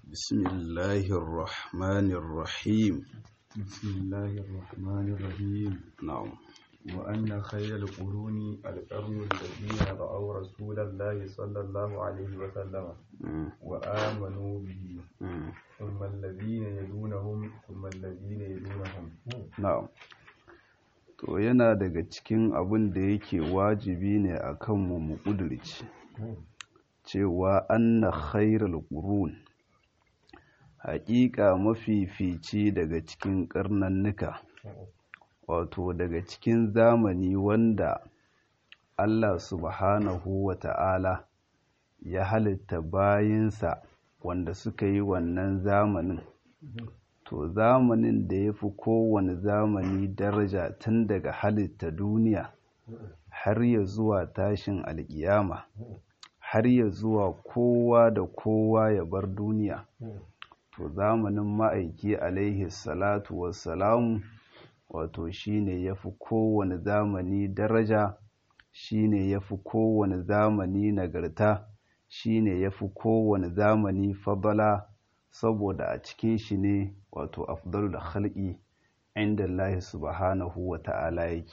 بسم الله الرحمن الرحيم بسم الله الرحمن الرحيم نعم وأن خير القرون القرن الذين رأوا رسول الله صلى الله عليه وسلم مم. وآمنوا به مم. ثم الذين يلونهم ثم الذين يلونهم na'am to yana daga cikin abin da yake wajibi ne a kanmu mu ƙudurci cewa anna khairal qurun haƙiƙa mafifici daga cikin ƙarnannuka wato daga cikin zamani wanda Allah subhanahu wa ta'ala ya halitta bayinsa wanda suka yi wannan zamanin to zamanin da ya fi kowane zamani daraja tun daga halitta duniya har ya zuwa tashin alƙiyama har ya zuwa kowa da kowa ya bar duniya to zamanin ma'aiki alaihi salatu wassalamu wato shine ya fi kowane zamani daraja shine ya fi kowane zamani nagarta shine ya fi kowane zamani fadala saboda a cikin shi ne wato afdalul khalqi inda Allah subhanahu wa ta'ala yake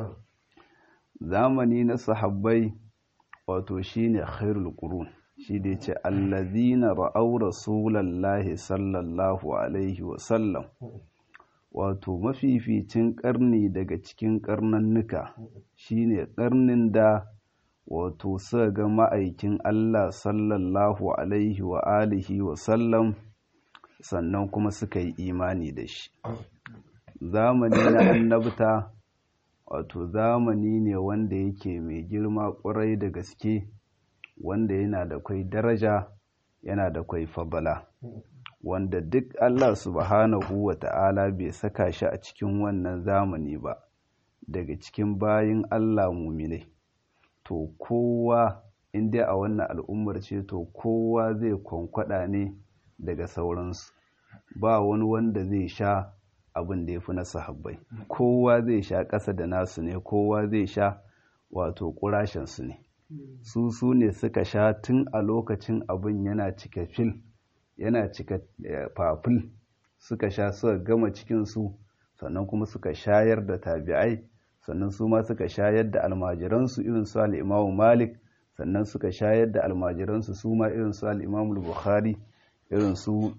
zamani na sahabbai wato shine khairul qurun shi da yace allazina ra'aw rasulallahi sallallahu alaihi wa sallam wato mafificin karni daga cikin karnannuka shine karnin da wato suka ga ma'aikin Allah sallallahu alaihi wa alihi wa sallam sannan kuma suka yi imani da shi zamani na annabta wato zamani ne wanda yake mai girma ƙwarai da gaske wanda yana da kwai daraja yana da kwai fadala wanda duk Allah subhanahu wa ta'ala bai saka shi a cikin wannan zamani ba daga cikin bayin Allah muminai to kowa inda a wannan al'ummar ce to kowa zai kwankwada ne daga sauransu ba wani wanda zai sha abin da ya fi na sahabbai kowa zai sha ƙasa da nasu ne kowa zai sha wato ƙurashensu ne su su ne suka sha tun a lokacin abin yana cika fil yana cika fafil suka sha suka gama cikinsu sannan kuma suka shayar da tabi'ai sannan su ma suka shayar da almajiransu irin su al'imamu malik sannan suka shayar da almajiransu su ma irin su al'imamu bukhari irin su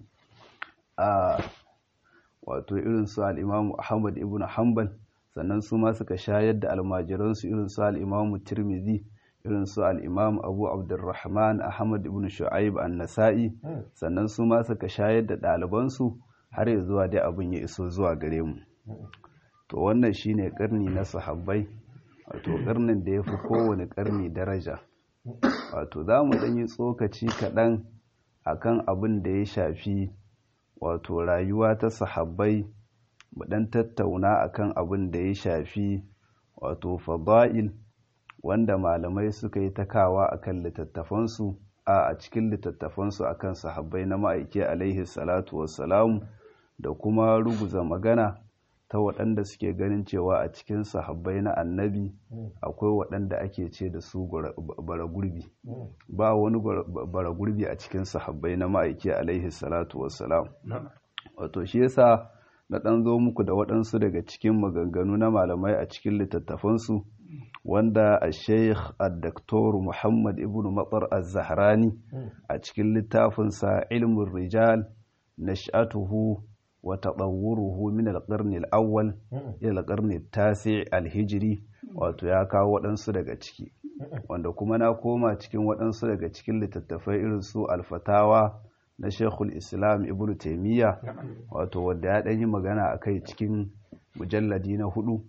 a wato irin su al'imamu ahmad ibn hanbal sannan su ma suka shayar da almajiransu irin su al'imamu tirmidhi irin su al'imamu abu abdurrahman ahmad ibn shu'aib an-nasa'i sannan su ma suka shayar da ɗalibansu har ya zuwa dai abin ya iso zuwa gare mu to wannan shine karni na sahabbai wato karnin da ya fi kowane karni daraja wato za mu ɗan yi tsokaci kaɗan akan abin da ya shafi wato rayuwa ta sahabbai mu ɗan tattauna akan abin da ya shafi wato fada'il wanda malamai suka yi takawa akan littattafansu a cikin littattafansu akan sahabbai na ma'aiki alaihi salatu wassalamu da kuma ruguza magana ta waɗanda suke ganin cewa a cikin sahabbai na annabi akwai waɗanda ake ce da su bara gurbi ba wani bara gurbi a cikin sahabbai na ma'aiki alaihi salatu wassalam wato shi yasa na ɗan zo muku da waɗansu daga cikin maganganu na malamai a cikin littattafansu wanda a sheikh al-daktor muhammad ibn matsar az-zahrani a cikin littafinsa ilmin rijal nash'atuhu وتطوره من القرن الأول إلى القرن التاسع الهجري wato ya kawo waɗansu daga ciki wanda kuma na koma cikin waɗansu daga cikin littattafai irin su alfatawa na shekul islam ibn taimiyya wato wadda ya ɗanyi magana a kai cikin mujalladi na hudu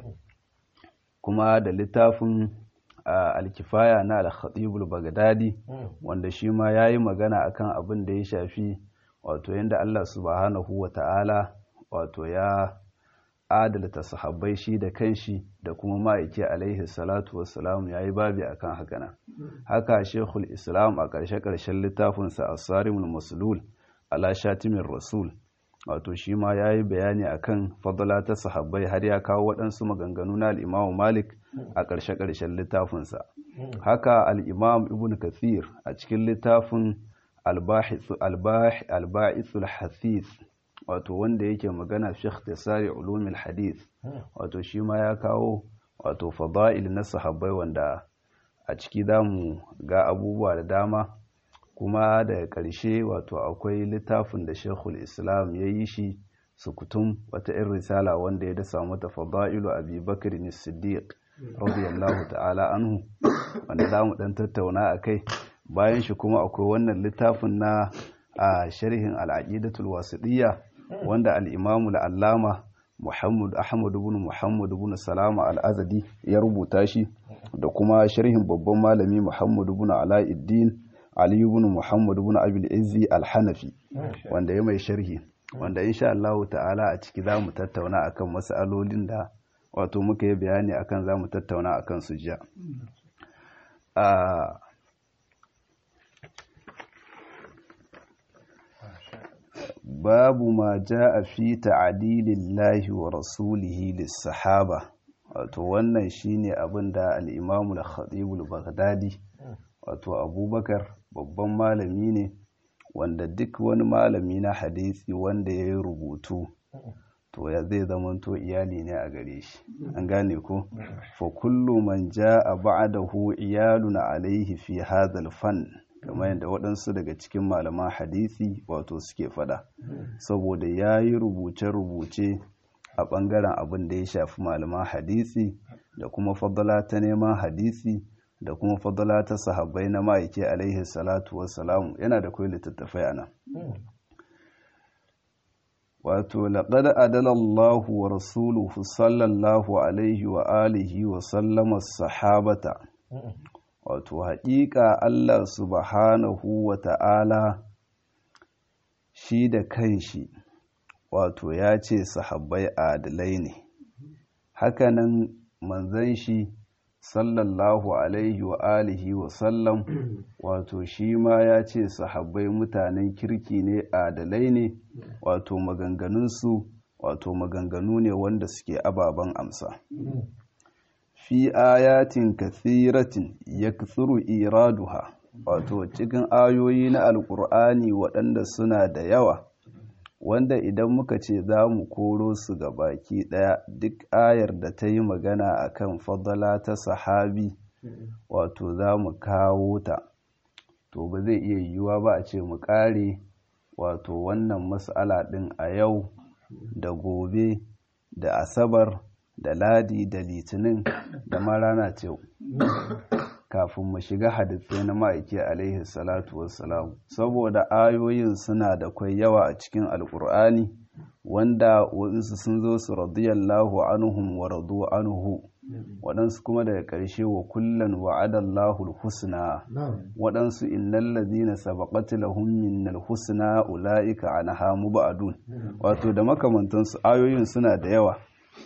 kuma da littafin alkifaya na al-khatibul bagdadi wanda shi ma ya yi magana akan abin da ya shafi wato yadda Allah subhanahu wa ta'ala wato ya adalta sahabbai shi da kanshi da kuma ma'aiki alaihi salatu wassalam ya yi babi akan hakana haka shekul islam a ƙarshe-ƙarshen littafinsa a sarimul masulul ala shatimin rasul wato shi ma ya yi bayani akan fadala ta sahabbai har ya kawo waɗansu maganganu na al'imamu malik a ƙarshe-ƙarshen littafinsa haka al'imam ibn kathir a cikin littafin alba'ithul hafiz wato wanda yake magana fi ikhtisari ulumil hadith wato shi ma ya kawo wato fada'il na sahabbai wanda a ciki zamu ga abubuwa da dama kuma daga ƙarshe wato akwai littafin da shekul islam ya yi shi sukutum wata irin risala wanda ya dasa mata fada'ilu abi bakr siddiq radiyallahu ta'ala anhu wanda za mu ɗan tattauna a kai bayan shi kuma akwai wannan littafin na a sharhin al'aqidatul wasiɗiyya wanda al-imamu al-allama Muhammad Ahmad ibn Muhammad ibn Salama al-Azadi ya rubuta shi da kuma sharhin babban malami Muhammad ibn Alauddin Ali ibn Muhammad ibn Abil Izzi al-Hanafi wanda ya mai sharhi wanda insha Allah ta'ala a ciki zamu tattauna akan mas'alolin da wato muka yi bayani akan zamu tattauna akan su jiya a babu ma ja'a fi ta'dilillahi wa rasulihi lis-sahaba wato wannan shine abin da al-Imam al-Khatib al-Baghdadi wato Abubakar babban malami ne wanda duk wani malami na hadisi wanda ya yi rubutu to ya zai zamanto iyali ne a gare shi an gane ko fa kullu man ja'a ba'dahu iyalun alaihi fi hadha fan kamar yadda waɗansu daga cikin malaman hadisi wato suke fada saboda ya yi rubuce-rubuce a ɓangaren abin da ya shafi malaman hadisi da kuma fadala ta neman hadisi da kuma fadala ta sahabbai na ma'aiki alaihi salatu wassalamu yana da kai littattafai a nan wato laƙada adalallahu wa rasuluhu sallallahu alaihi wa alihi wa sallama sahabata wato haƙiƙa Allah subhanahu wa ta'ala shi da kanshi wato ya ce sahabbai adalai ne hakanan manzan shi sallallahu alaihi wa alihi wa sallam wato shi ma ya ce sahabbai mutanen kirki ne adalai ne wato maganganunsu wato maganganu ne wanda suke ababen amsa fi ayatin kathiratin ya iraduha wato cikin ayoyi na alkur'ani waɗanda suna da yawa wanda idan muka ce za mu koro su ga baki ɗaya duk ayar da ta yi magana a kan fadala ta sahabi wato za mu kawo ta to ba zai iya yiwuwa ba a ce mu ƙare wato wannan matsala ɗin a yau da gobe da asabar da ladi da litinin da ma rana ce kafin mu shiga hadisai na ma'aiki alaihi salatu wassalam saboda ayoyin suna da kwai yawa a cikin alkur'ani wanda waɗansu sun zo su radiyallahu anhum wa radu anhu waɗansu kuma daga ƙarshe wa kullan wa'adallahu husna waɗansu innal ladina sabaqat lahum minnal husna ulaika anha mubadun wato da makamantansu ayoyin suna da yawa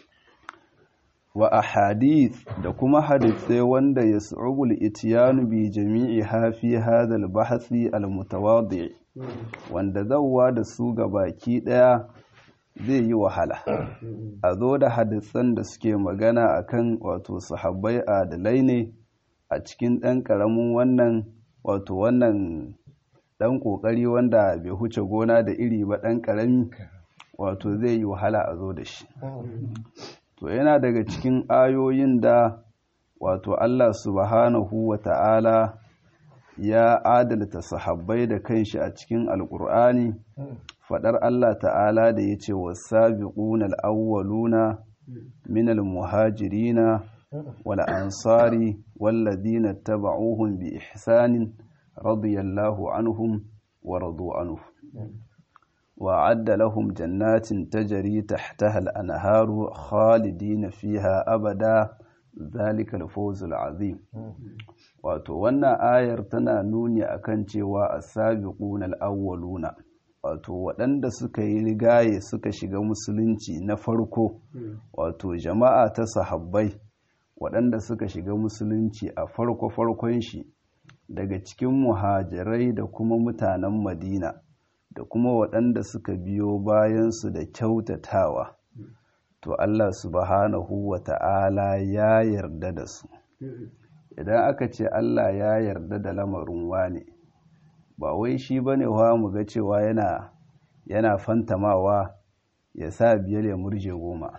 wa ahadith da kuma hadithai wanda ya su'ubul itiyanu bi jami'i hafi hadal bahasi almutawadi wanda zauwa da su ga baki daya zai yi wahala a zo da hadisan da suke magana akan wato sahabbai adalai ne a cikin ɗan ƙaramin wannan wato wannan ɗan ƙoƙari wanda bai huce gona da iri ba ɗan ƙarami wato zai yi wahala a zo da shi to yana daga cikin ayoyin da wato Allah subhanahu wa ta'ala ya adalta sahabbai da kanshi a cikin alƙur'ani faɗar Allah ta'ala da ya ce wasabiquna al-awwaluna min al-muhajirina wal ansari walladhina taba'uhum bi ihsanin radiyallahu anhum wa radu anhu وأعد لهم جنات تجري تحتها الأنهار خالدين فيها أبدا ذلك الفوز العظيم wato wannan ayar tana nuni akan cewa as-sabiquna al-awwaluna wato waɗanda suka yi rigaye suka shiga musulunci na farko wato jama'a ta sahabbai waɗanda suka shiga musulunci a farko farkon shi daga cikin muhajirai da kuma mutanen madina da kuma waɗanda suka biyo bayansu da kyautatawa to Allah subhanahu wa ta'ala ya yarda da su idan aka ce Allah ya yarda da lamarin wane ba wai shi bane wa mu ga cewa yana yana fantamawa ya sa biyar ya murje goma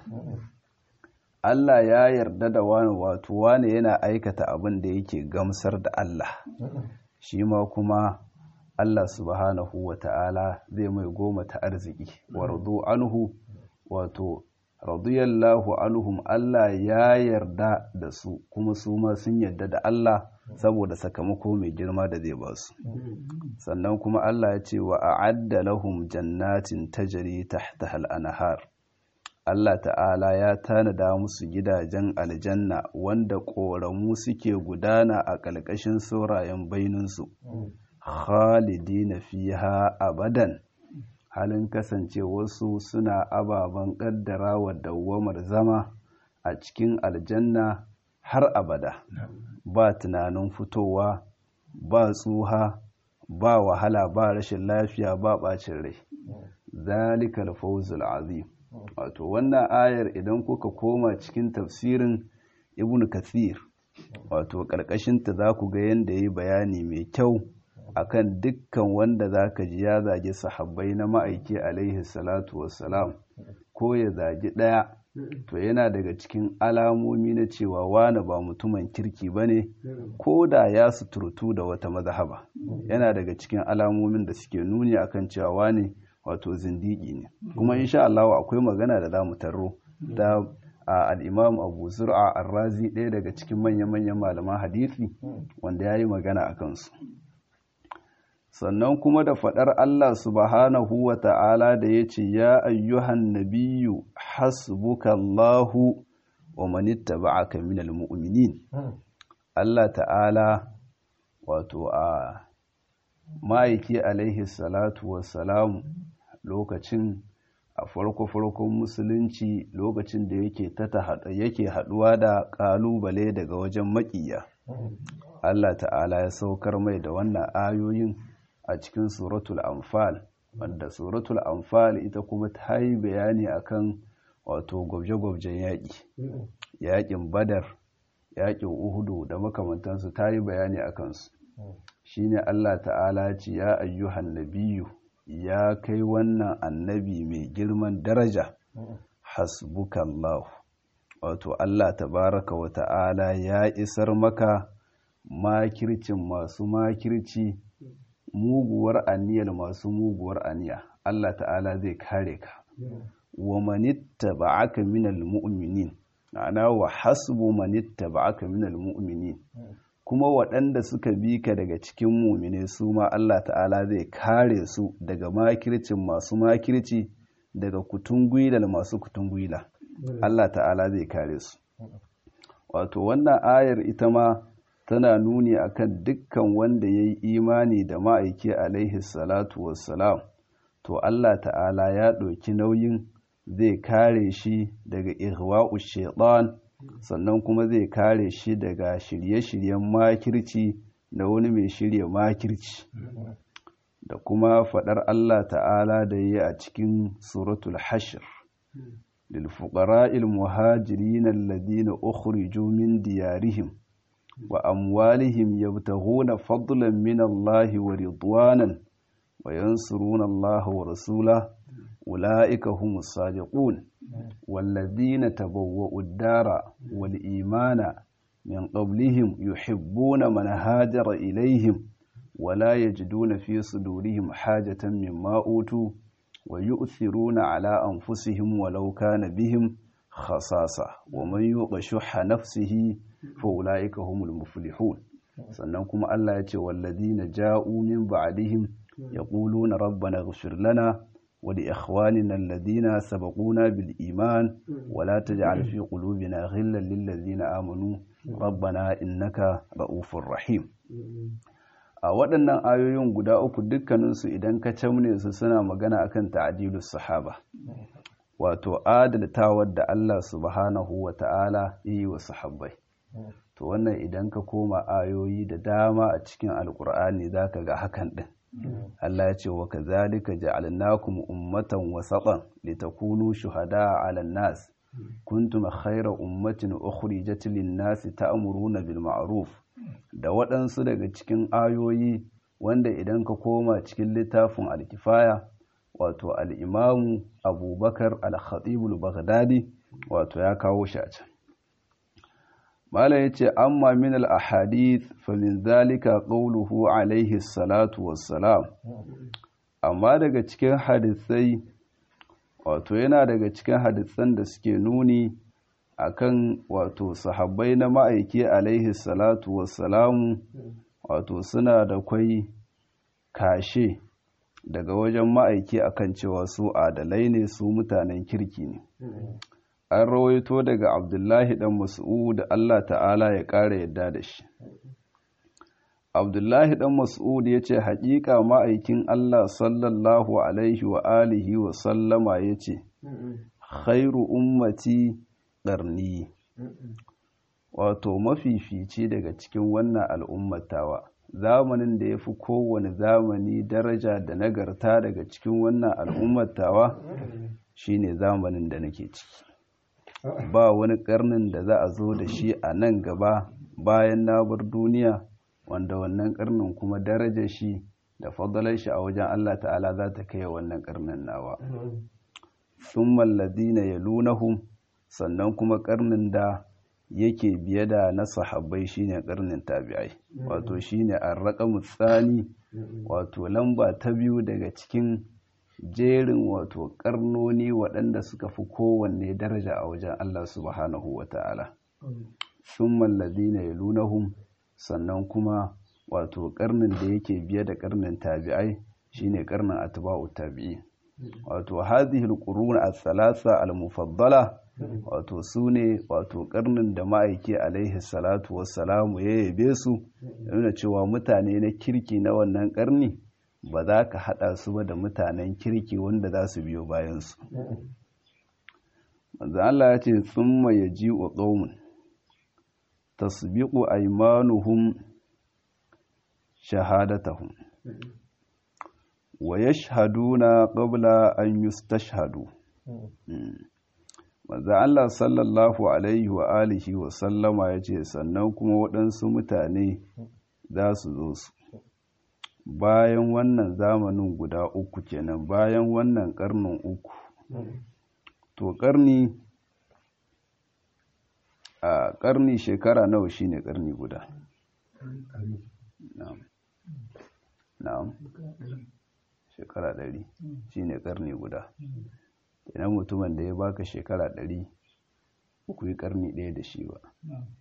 Allah ya yarda da wani wato wani yana aikata abin da yake gamsar da Allah shi ma kuma Allah subhanahu wa ta'ala zai mai goma ta arziki wardu anhu wato radiyallahu anhum Allah ya yarda da su kuma su ma sun yarda da Allah saboda sakamako mai girma da zai ba su sannan kuma Allah ya ce wa a'adda lahum jannatin tajri tahtaha al-anhar Allah ta'ala ya tanada musu gidajen aljanna wanda ƙoramu suke gudana a ƙalƙashin saurayen baininsu khalidina fiha abadan halin kasance wasu suna ababen ƙaddara wa dawwamar zama a cikin aljanna har abada ba tunanin fitowa ba tsuha ba wahala ba rashin lafiya ba ɓacin rai zalikal fawzul azim wato wannan ayar idan kuka koma cikin tafsirin ibn kathir wato ƙarƙashinta za ku ga yadda ya yi bayani mai kyau akan dukkan wanda za ka ji ya zagi sahabbai na ma'aiki alaihi salatu wassalam ko ya zagi ɗaya to yana daga cikin alamomi na cewa wane ba mutumin kirki ba ne ko da ya suturtu da wata mazhaba yana daga cikin alamomin da suke nuni akan cewa wane wato zindiki ne kuma insha Allah akwai magana da za mu tarro da al-Imam Abu Zur'a Ar-Razi ɗaya daga cikin manya-manyan malaman hadisi wanda yayi magana a kansu sannan kuma da faɗar Allah subhanahu wa ta'ala da ya ce ya ayyuhan nabiyyu hasbukallahu wa manittaba'aka minal mu'minin Allah ta'ala wato a ma'aiki alaihi salatu wassalamu lokacin a farko-farkon musulunci lokacin da yake tata yake haduwa da kalubale daga wajen makiya Allah ta'ala ya saukar mai da wannan ayoyin a cikin suratul anfal wanda suratul anfal ita kuma ta yi bayani akan wato gwabje-gwabjen yaƙi yaƙin badar yaƙin uhudu da makamantansu ta yi bayani a kansu shine Allah ta'ala ce ya ayyuhan nabiyu ya kai wannan annabi mai girman daraja hasbukallahu wato Allah tabaraka wa ta'ala ya isar maka makircin masu makirci muguwar aniyar masu muguwar aniya Allah ta'ala zai kare ka wa manitta ba'aka minal mu'minin ana wa hasbu manitta ba'aka minal mu'minin kuma waɗanda suka bi ka daga cikin mumine su ma Allah ta'ala zai kare su daga makircin masu makirci daga kutungwilar masu kutungwila Allah ta'ala zai kare su wato wannan ayar ita ma tana nuni akan dukkan wanda ya yi imani da ma'aiki alaihi salatu wassalam to Allah ta'ala ya ɗauki nauyin zai kare shi daga ihwa'u shaitan sannan kuma zai kare shi daga shirye-shiryen makirci da wani mai shirya makirci da kuma faɗar Allah ta'ala da yi a cikin suratul hashir lilfuƙara'il muhajirin alladhina ukhriju min diyarihim wa amwalihim yabtaghuna fadlan min Allah wa ridwanan wa yansuruna Allah wa rasulahu ulaika humus sadiqun والذين تبوأوا الدار والإيمان من قبلهم يحبون من هاجر إليهم ولا يجدون في صدورهم حاجة مما أوتوا ويؤثرون على أنفسهم ولو كان بهم خصاصة ومن يوق شح نفسه فأولئك هم المفلحون سننكم الله يتي والذين جاءوا من بعدهم يقولون ربنا اغفر لنا ولإخواننا الذين سبقونا بالإيمان ولا تجعل في قلوبنا غلا للذين آمنوا ربنا إنك رؤوف رحيم a waɗannan ayoyin guda uku dukkaninsu idan ka camne su suna magana akan ta'adilus sahaba wato adaltawar da Allah subhanahu wa ta'ala yi wa sahabbai to wannan idan ka koma ayoyi da dama a cikin alkur'ani zaka ga hakan din Allah ya ce wa kazalika ja'alnakum ummatan wasatan litakunu shuhada'a 'alan nas kuntum khayra ummatin ukhrijat lin-nas ta'muruna bil ma'ruf da waɗansu daga cikin ayoyi wanda idan ka koma cikin littafin alkifaya wato al'imamu abubakar al-khatibul baghdadi wato ya kawo shi a can mala ya ce amma min al-ahadith fa min zalika qawluhu alaihi salatu wassalam amma daga cikin hadisai wato yana daga cikin hadisan da suke nuni akan wato sahabbai na ma'aiki alaihi salatu wassalamu wato suna da kwai kashe daga wajen ma'aiki akan cewa su adalai ne su mutanen kirki ne an rawaito daga abdullahi dan mas'ud Allah ta'ala ya ƙara yadda da shi abdullahi dan mas'ud ya ce haƙiƙa ma'aikin Allah sallallahu alaihi wa alihi wa sallama ya ce khairu ummati ƙarni wato mafifici daga cikin wannan al'ummatawa zamanin da ya fi kowane zamani daraja da nagarta daga cikin wannan al'ummatawa shine zamanin da nake ciki ba wani ƙarnin da za a zo da shi a nan gaba bayan na bar duniya wanda wannan ƙarnin kuma daraja shi da fadalar shi a wajen Allah ta'ala za ta kai wannan ƙarnin nawa sun mallazi na yalunahum sannan kuma karnin da yake biye da na sahabbai shine karnin tabi'ai wato shine arraqamu tsani wato lamba ta biyu daga cikin jerin wato karnoni waɗanda suka fi kowanne daraja a wajen Allah subhanahu wata'ala thumma alladhina yalunahum sannan kuma wato karnin da yake biye da karnin tabi'ai shine karnin atba'u tabi'i wato hadhihi alqurun as-salasa al-mufaddala wato su ne wato karnin da ma'aiki alaihi salatu wassalamu ya yabe su nuna cewa mutane na kirki na wannan karni ba za ka hada su ba da mutanen kirki wanda za su biyo bayansu manzo Allah ya ce thumma yaji'u qaumun tasbiqu aymanuhum shahadatahum wa yashhaduna qabla an yustashhadu manzo Allah sallallahu alaihi wa alihi wa sallama yace sannan kuma waɗansu mutane za su zo su bayan wannan zamanin guda uku kenan bayan wannan karnin uku to karni a karni shekara nawa shine karni guda na'am na'am shekara ɗari shine karni guda idan mutumin da ya baka shekara ɗari ku yi karni ɗaya da shi ba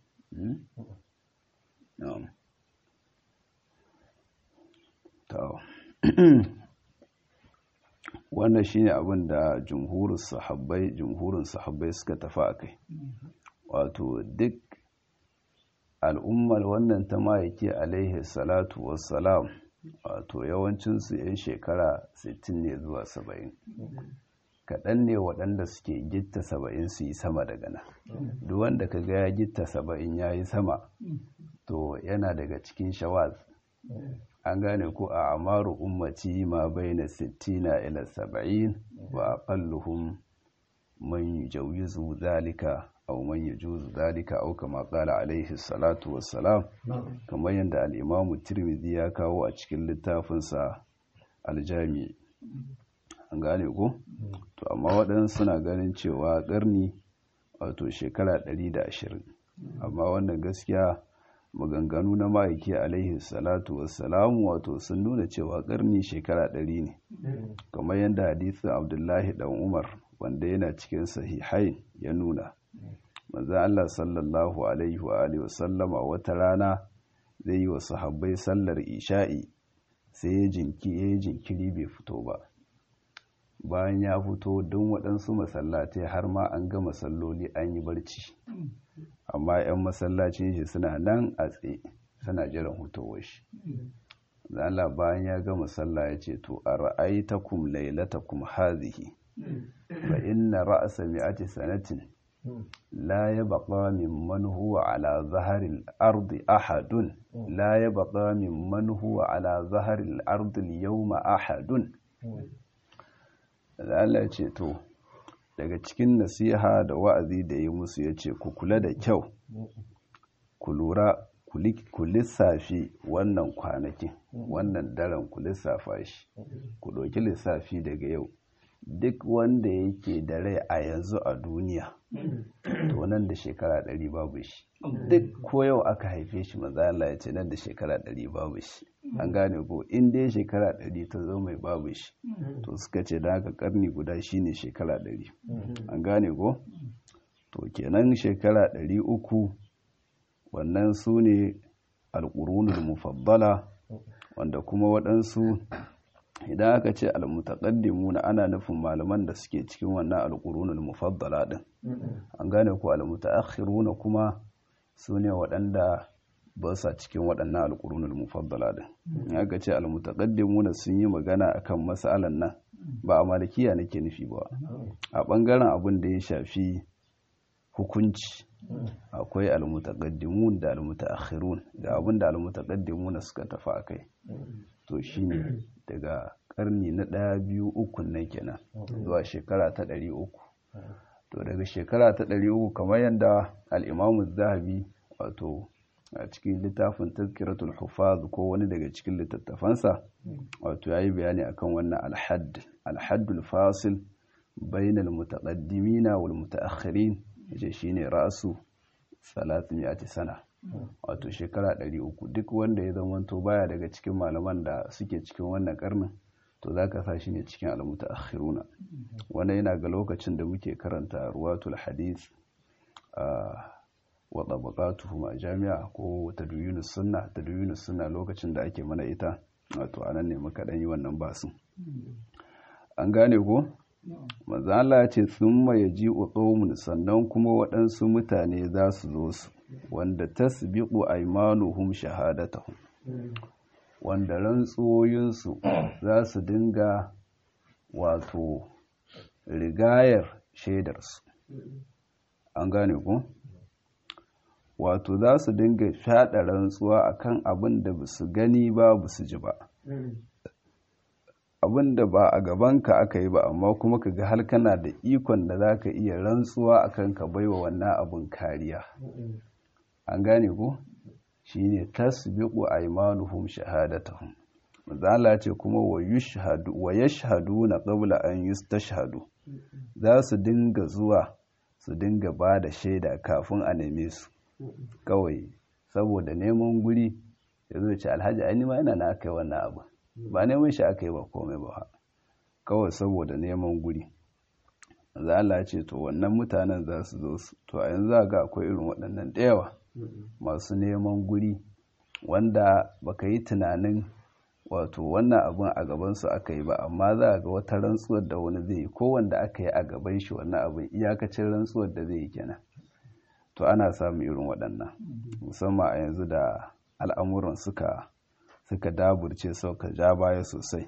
wannan shine abin da jumhurin sahabbai jumhurin sahabbai suka tafi a kai wato duk al'ummar wannan ta ma'aiki alaihi salatu wassalam wato yawancinsu 'yan shekara 60 ne zuwa 70 kaɗan ne waɗanda suke gitta saba'in su yi sama daga nan duk wanda ka ga ya gitta saba'in ya yi sama to yana daga cikin shawaz an gane ko a amaru ummati ma baina sittina ila saba'in wa aqalluhum man yujawizu zalika aw man yujuzu zalika aw kama qala alaihi salatu wassalam kamar yadda al-imamu tirmidhi ya kawo a cikin littafinsa al-jami an gane ko to amma waɗansu suna ganin cewa ƙarni wato shekara 120 amma wannan gaskiya maganganu na ma'aiki alaihi salatu wassalamu wato sun nuna cewa ƙarni shekara 100 ne kamar yadda hadisin abdullahi dan umar wanda yana cikin sahihain ya nuna manzo Allah sallallahu alaihi wa alihi wasallama wata rana zai yi wa sahabbai sallar isha'i sai ya jinkiri bai fito ba bayan ya fito don waɗansu masallatai har ma an ga masalloli an yi barci amma 'yan masallacin shi suna nan a tsaye suna jiran hutowar shi Allah bayan ya ga masalla ya ce to a ra'aitakum lailatakum hazihi fa inna ra'sa mi'ati sanatin la yabqa mimman huwa ala zaharil ardi ahadun la yabqa mimman huwa ala zaharil ardi al-yawma ahadun da Allah ce to daga cikin nasiha da wa'azi da yi musu ya ce ku kula da kyau ku lura ku lissafi wannan kwanakin wannan daren ku lissafa shi ku ɗauki lissafi daga yau duk wanda yake da rai a yanzu a duniya to nan da shekara ɗari babu shi duk ko yau aka haife shi maza Allah ya ce nan da shekara ɗari babu shi an gane ko in dai shekara ɗari ta zo mai babu shi to suka ce da haka karni guda shine shekara ɗari an gane ko to kenan shekara ɗari uku wannan su ne alƙurunul mufaddala wanda kuma waɗansu idan aka ce almutaqaddimuna ana nufin malaman da suke cikin wannan alqurunul mufaddala din an gane ko almutaakhiruna kuma sune waɗanda ba sa cikin waɗannan alqurunul mufaddala din in aka ce almutaqaddimuna sun yi magana akan mas'alan nan ba a malikiya nake nufi ba a bangaren abin da ya shafi hukunci akwai almutaqaddimun da almutaakhirun ga abin da almutaqaddimuna suka tafi akai to shine daga karni na ɗaya biyu uku nan kenan zuwa shekara ta ɗari uku to daga shekara ta ɗari uku kamar yadda al'imamu zahabi wato a cikin littafin tazkiratul hufaz ko wani daga cikin littattafansa wato ya yi bayani akan wannan alhadd alhaddul fasil bainal mutaqaddimina wal mutaakhirin yace shine ra'su 300 sana wato shekara ɗari uku duk wanda ya zamanto baya daga cikin malaman da suke cikin wannan karnin to za ka sa shi ne cikin almuta akhiruna wannan yana ga lokacin da muke karanta ruwatul hadith wa tabaqatuhum a jami'a ko tadwinus sunna tadwinus sunna lokacin da ake mana ita wato anan ne muka dan yi wannan basin an gane ko manzo Allah ya ce thumma yaji'u qaumun sannan kuma waɗansu mutane za su zo su wanda tasbiqu aymanuhum shahadatahum wanda rantsoyinsu za su dinga wato rigayar shaidarsu an gane ku wato za su dinga fyaɗa rantsuwa akan abin da ba su gani ba ba su ji ba abin da ba a gabanka aka yi ba amma kuma ka ga har kana da ikon da za ka iya rantsuwa akan ka baiwa wannan abin kariya an gane ku shine tasbiqu aymanuhum shahadatahum manzo ce kuma wa yushhadu wa yashhaduna qabla an yustashhadu za su dinga zuwa su dinga ba da shaida kafin a neme su kawai saboda neman guri ya zo ce alhaji ai ma ina na aka yi wannan abu ba neman shi aka yi ba komai ba kawai saboda neman guri manzo Allah ce to wannan mutanen za su zo su to a yanzu ga akwai irin waɗannan da yawa masu neman guri wanda baka yi tunanin wato wannan abin a gabansu aka yi ba amma za ga wata rantsuwar da wani zai yi ko wanda aka yi a gaban shi wannan abin iyakacin rantsuwar da zai yi kenan to ana samun irin waɗannan musamman a yanzu da al'amuran suka suka daburce suka ja baya sosai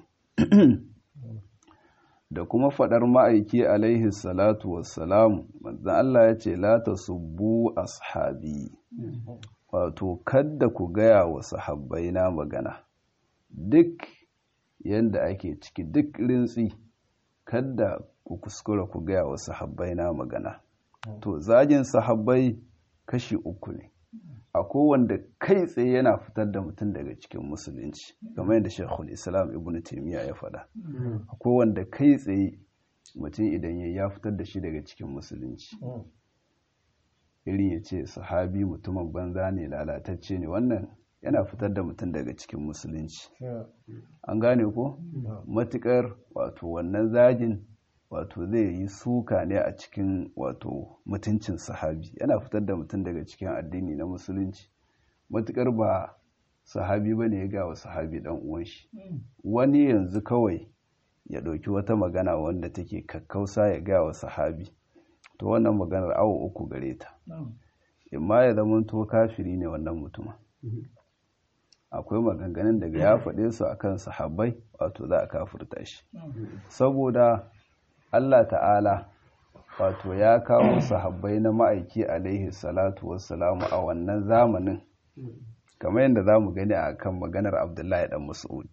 da kuma faɗar ma'aiki alaihi salatu wassalamu manzan Allah ya ce la tasubbu ashabi wato kadda ku gaya wa sahabbai na magana duk yanda ake ciki duk rintsi kadda ku kuskura ku gaya wa sahabbai na magana to zagin sahabbai kashi uku ne a kowanda kai tsaye yana fitar da mutum daga cikin musulunci kamar yadda shekul islam ibn taimiyya ya faɗa a kowanda kai tsaye mutum idan ya fitar da shi daga cikin musulunci irin ya ce sahabi mutumin banza ne lalatacce ne wannan yana fitar da mutum daga cikin musulunci an gane ko matukar wato wannan zagin wato zai yi suka ne a cikin wato mutuncin sahabi yana fitar da mutum daga cikin addini na musulunci matukar ba sahabi ba ne ya gawa sahabi dan uwan shi wani yanzu kawai ya ɗauki wata magana wanda take kakkausa ya gawa sahabi to wannan maganar awo uku gare ta imma ya zama to kafiri ne wannan mutumin akwai maganganun daga ya faɗe su akan sahabbai wato za a kafirta shi saboda Allah ta'ala wato ya kawo sahabbai na ma'aiki alaihi salatu wassalamu a wannan zamanin kamar yadda za mu gani a kan maganar abdullahi dan mas'ud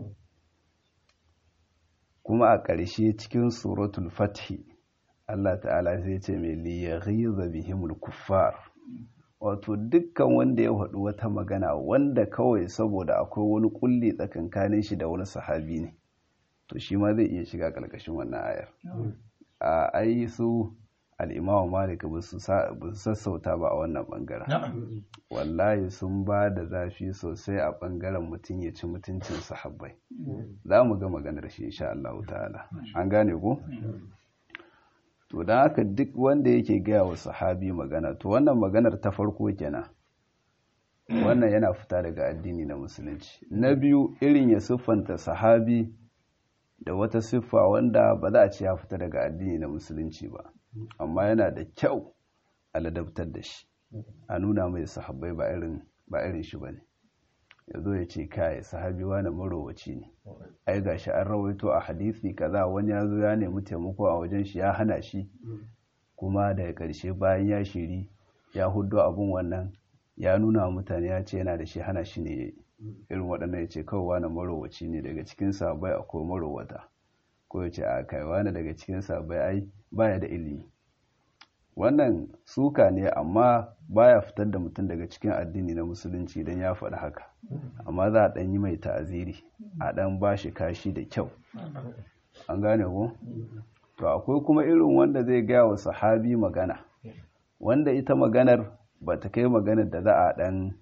kuma a ƙarshe cikin suratul fathi Allah ta'ala sai ce mai liyaghiza bihimul kuffar wato dukkan wanda ya faɗi wata magana wanda kawai saboda akwai wani kulli tsakankanin shi da wani sahabi ne to shi ma zai iya shiga ƙarƙashin wannan ayar a ai su al'imamu malik ba su sassauta ba a wannan ɓangaren wallahi sun ba da zafi sosai a ɓangaren mutum ya ci mutuncin sahabbai za mu ga maganar shi insha Allah ta'ala an gane ku to don haka duk wanda yake gaya wa sahabi magana to wannan maganar ta farko kenan wannan yana fita daga addini na musulunci na biyu irin ya siffanta sahabi da wata siffa wanda ba za a ce ya fita daga addini na musulunci ba amma yana da kyau a ladabtar da shi a nuna mai sahabbai ba irin ba irin shi bane ya zo ya ce kai sahabi wani marowaci ne ai gashi an rawaito a hadisi kaza wani ya zo ya nemi taimako a wajen shi ya hana shi kuma daga ƙarshe bayan ya shiri ya hudo abun wannan ya nuna wa mutane ya ce yana da shi hana shi ne irin waɗannan ya ce kawai wani marowaci ne daga cikin sabai akwai marowata ko ya ce a kai wani daga cikin sabai ai baya da ilimi wannan suka ne amma baya fitar da mutum daga cikin addini na musulunci idan ya faɗi haka amma za a ɗan yi mai ta'aziri a ɗan ba shi kashi da kyau an gane ko to akwai kuma irin wanda zai gaya wa sahabi magana wanda ita maganar ba ta kai maganar da za a ɗan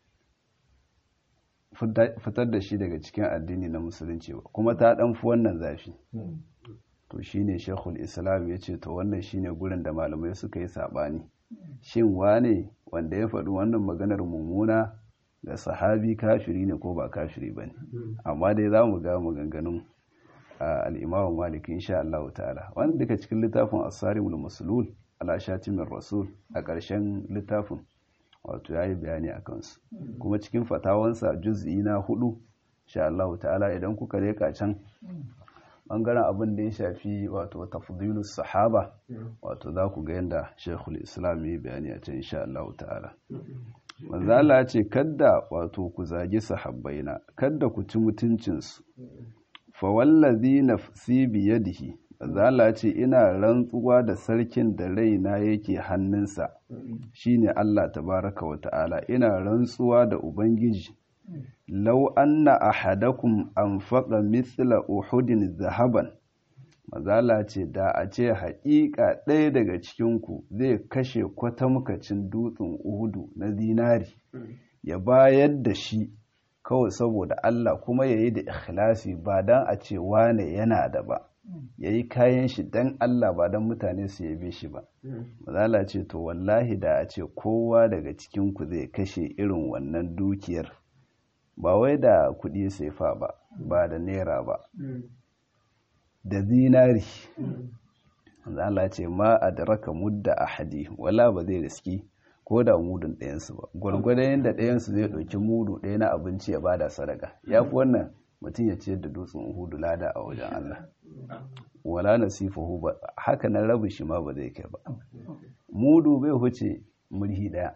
fitar da shi daga cikin addini na musulunci ba kuma ta ɗan fi wannan zafi to shine shekul islam ya ce to wannan shine gurin da malamai suka yi saɓani shin wane wanda ya faɗi wannan maganar mummuna ga sahabi kafiri ne ko ba kafiri ba ne amma dai za mu ga maganganun al'imamu malik insha Allah ta'ala wanda duka cikin littafin asarimul musulul ala shatimin rasul a ƙarshen littafin wato ya yi bayani a kansu kuma cikin fatawansa juz'i na hudu insha Allah ta'ala idan kuka reka can bangaren abin da ya shafi wato tafdilus sahaba wato za ku ga yadda shekul islam ya bayani a can insha Allah ta'ala manzo Allah ce kadda wato ku zagi sahabbaina kadda ku ci mutuncinsu fa wallazi nafsi biyadihi manzo Allah ce ina rantsuwa da sarkin da raina yake hannunsa shine Allah tabaraka wa ta'ala ina rantsuwa da ubangiji lau anna ahadakum anfaqa mithla uhudin zahaban mazala ce da a ce haƙiƙa ɗaya daga cikinku zai kashe kwatamkacin dutsen uhudu na zinari ya bayar da shi kawai saboda Allah kuma ya yi da ikhlasi ba don a ce wane yana da ba ya yi kayan shi don Allah ba don mutane su yabe shi ba mazala ce to wallahi da a ce kowa daga cikinku zai kashe irin wannan dukiyar ba wai da kuɗi sefa ba ba da naira ba da zinari Allah ce ma a daraka mudda a hadi wala ba zai riski ko da mudun ɗayansu ba gwargwadon yadda ɗayansu zai ɗauki mudu ɗaya na abinci ya bada sadaka ya fi wannan mutum ya ciyar da dutsen hudu lada a wajen Allah wala nasifahu ba haka nan rabu shi ma ba zai kai ba mudu bai huce murhi ɗaya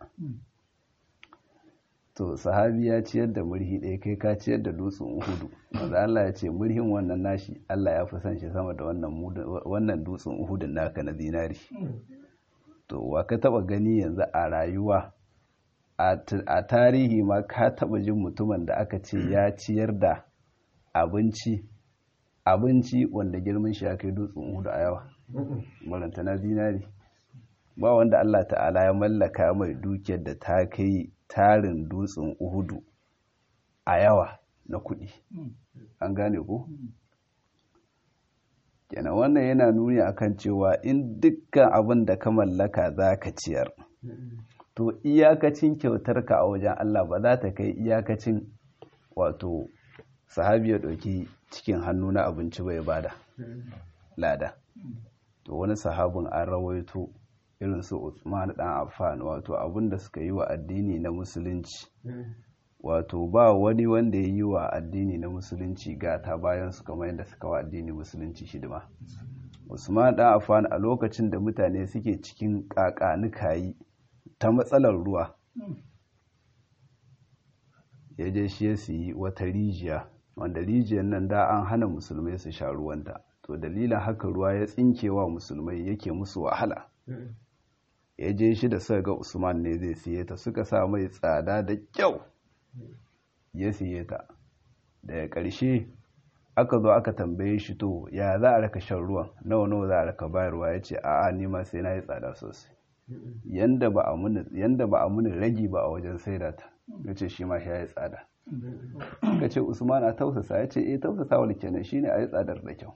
to sahabi ya ciyar da murhi ɗaya kai ka ciyar da dutsen uhudu wanda Allah ya ce murhin wannan nashi Allah ya fi son shi sama da wannan dutsen uhudun naka na zinari to wa ka taba gani yanzu a rayuwa a tarihi ma ka taba jin mutumin da aka ce ya ciyar da abinci abinci wanda girman shi ya kai dutsen uhudu a yawa maranta na zinari ba wanda Allah ta'ala ya mallaka mai dukiyar da ta kai tarin dutsen uhudu a yawa na kuɗi an gane ko kenan wannan yana nuni akan cewa in dukkan abin da ka mallaka za ka ciyar to iyakacin kyautarka a wajen Allah ba za ta kai iyakacin wato sahabi ya ɗauki cikin hannu na abinci bai bada lada to wani sahabin an rawaito irin su Usman dan Affan wato abin da suka yi wa addini na musulunci wato ba wani wanda ya yi wa addini na musulunci gata bayan su kamar yadda suka wa addini musulunci shidima Usman dan Affan a lokacin da mutane suke cikin kakanikayi ta matsalar ruwa ya je shi ya yi wata rijiya wanda rijiyar nan da an hana musulmai su sha ruwanta to dalilin haka ruwa ya tsinkewa musulmai yake musu wahala ya je shi da suka ga usman ne zai siye ta suka sa mai tsada da kyau ya siye ta daga ƙarshe aka zo aka tambaye shi to ya za a raka shan ruwan nawa nawa za a raka bayarwa ya ce a'a ni ma sai na yi tsada sosai yanda ba a muni ragi ba a wajen saida ta ya ce shi ma shi ya yi tsada ka ce usman a tausasa ya ce eh tausasa wani kenan shine a yi tsadar da kyau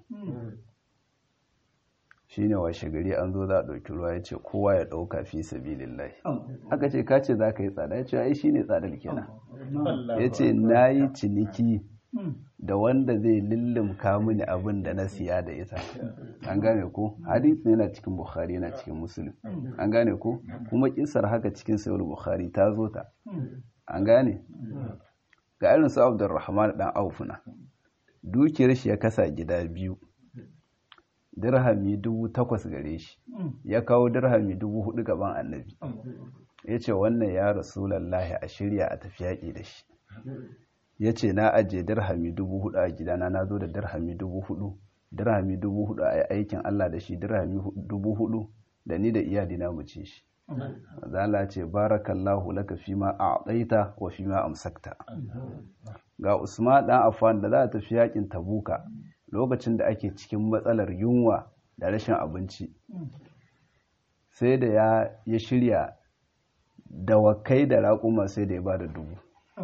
shine washe gari an zo za a ɗauki ruwa ya ce kowa ya ɗauka fi sabilillahi aka ce ka ce za ka yi tsada ya ce ai shine tsadar kenan ya ce na yi ciniki da wanda zai lullumka mini abin da na siya da ita an gane ko hadisi yana cikin bukhari yana cikin muslim an gane ko kuma kisar haka cikin sayar bukhari ta zo ta an gane ga irin su abdurrahman dan aufuna dukiyar shi ya kasa gida biyu dirhami dubu takwas gare shi ya kawo dirhami dubu hudu gaban annabi ya ce wannan ya rasulallahi a shirya a tafi yaƙi da shi ya ce na ajiye dirhami dubu hudu a gidana na zo da dirhami dubu hudu dirhami dubu hudu a aikin Allah da shi dirhami dubu hudu da ni da iyalina mu ci shi zala ce barakallahu laka fi ma a'taita wa fi ma amsakta ga Usman dan Affan da za ta tafi yakin Tabuka lokacin da ake cikin matsalar yunwa da rashin abinci sai da ya ya shirya dawakai da raƙuma sai da ya bada dubu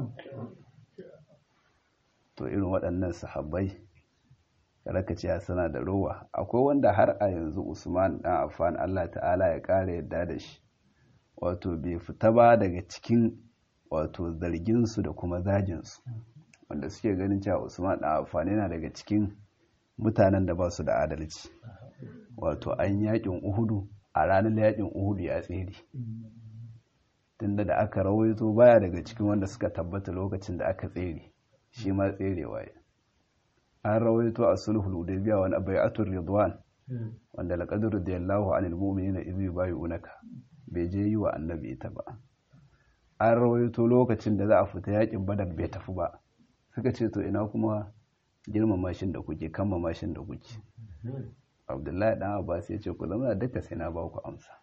to irin waɗannan sahabbai ce suna da rowa akwai wanda har a yanzu usman dan affan allah ta'ala ya ƙara yadda da shi wato bai fita ba daga cikin wato zarginsu da kuma zajinsu wanda suke ganin cewa usman dan affan yana daga cikin mutanen da ba su da adalci wato an yakin uhudu a ranar yakin uhudu ya tsere tunda da aka rawaito baya daga cikin wanda suka tabbata lokacin da aka tsere shi ma tserewa ya an rawaito a sulhul hudaybiya wani bai'atul ridwan wanda laqad radiyallahu anil mu'minina idh yubayyi'unaka bai je yi wa annabi ita ba an rawaito lokacin da za a fita yakin badar bai tafi ba suka ce to ina kuma girmama shin da kuke kammama shin da kuke abdullahi dan abbas ya ce ku zama duka sai na ba ku amsa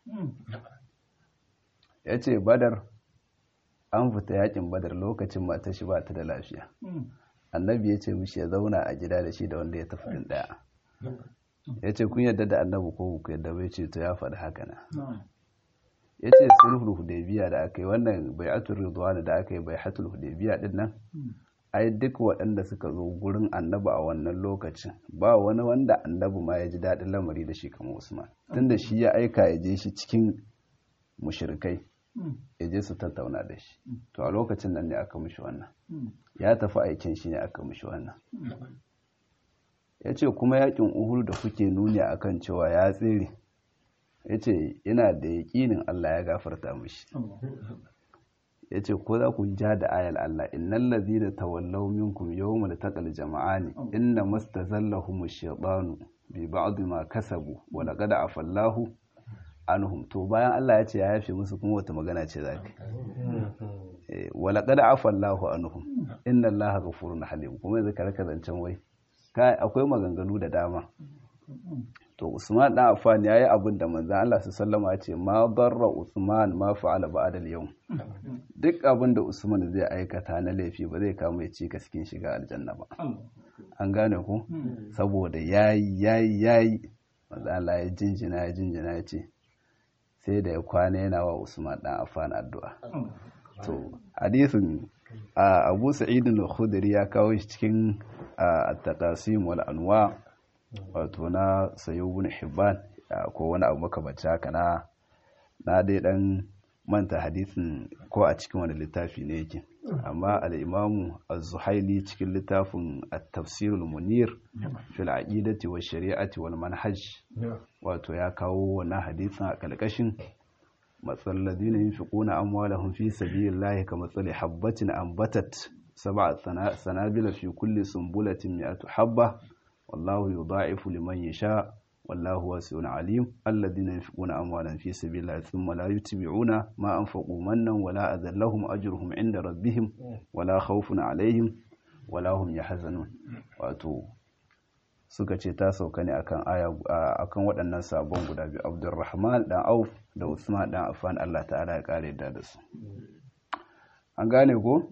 ya ce badar an fita yakin badar lokacin mata shi ba ta da lafiya annabi ya ce mishi ya zauna a gida da shi da wanda ya tafi din daya ya ce kun yadda da annabi ko ku yadda bai ce to ya faɗi haka na ya ce sulhul hudaybiya da aka yi wannan bai'atul ridwan da aka yi bai'atul hudaybiya din nan ai duk waɗanda suka zo gurin annabi a wannan lokacin ba wani wanda annabi ma ya ji daɗin lamari da shi kamar usman tunda shi ya aika ya je shi cikin mushrikai ya je su tattauna da shi to a lokacin nan ne aka mishi wannan ya tafi aikin shi ne aka mishi wannan ya ce kuma yakin uhuru da kuke nuni akan cewa ya tsere ya ce yana da yaƙinin Allah ya gafarta mishi ya ce ko za ku ja da ayal Allah innan lazi da tawallau minkum yawma da taƙal jama'ani inna mastazallahum ash-shaytanu bi ba'd ma kasabu wa laqad afallahu anhum to bayan Allah ya ce ya yafe musu kuma wata magana ce za ka wala qad afallahu anhum inna Allaha ghafurun halim kuma yanzu ka raka zancen wai kai akwai maganganu da dama to Usman dan Affan yayi abin da manzon Allah sallallahu ya ce ma darra Usman ma fa'ala ba'da al-yawm duk abin da Usman zai aikata na laifi ba zai kama ya ci cikin shiga aljanna ba an gane ku saboda yayi yayi yayi manzon Allah ya jinjina ya jinjina ya ce sai da ya kwana yana wa Usman dan Affan addu'a. To hadisin Abu Sa'id al-Khudri ya kawo shi cikin at-taqasim wal anwa wato na Sayyid ibn Hibban ko wani abu makamanci haka na na dai dan manta hadisin ko a cikin wani littafi ne yake amma al-Imam Az-Zuhaili cikin littafin At-Tafsir al-Munir fil aqidati wa shari'ati wal manhaj wato ya kawo wannan hadisin a kalkashin matsal ladina yunfiquna amwalahum fi sabilillahi kamathali habatin ambatat sab'a sanabila fi kulli sumbulatin mi'atu habba wallahu yudha'ifu liman yasha wallahu wasi'un alim alladhina yunfiquna amwalahum fi sabilillahi thumma la yutbi'una ma anfaqu mannan wala adallahum ajruhum 'inda rabbihim wala khawfun 'alayhim wala hum yahzanun wato suka ce ta sauka ne akan aya akan waɗannan sabon guda biyu Abdurrahman dan Auf da Usman dan Affan Allah ta'ala ya kare da da su an gane ko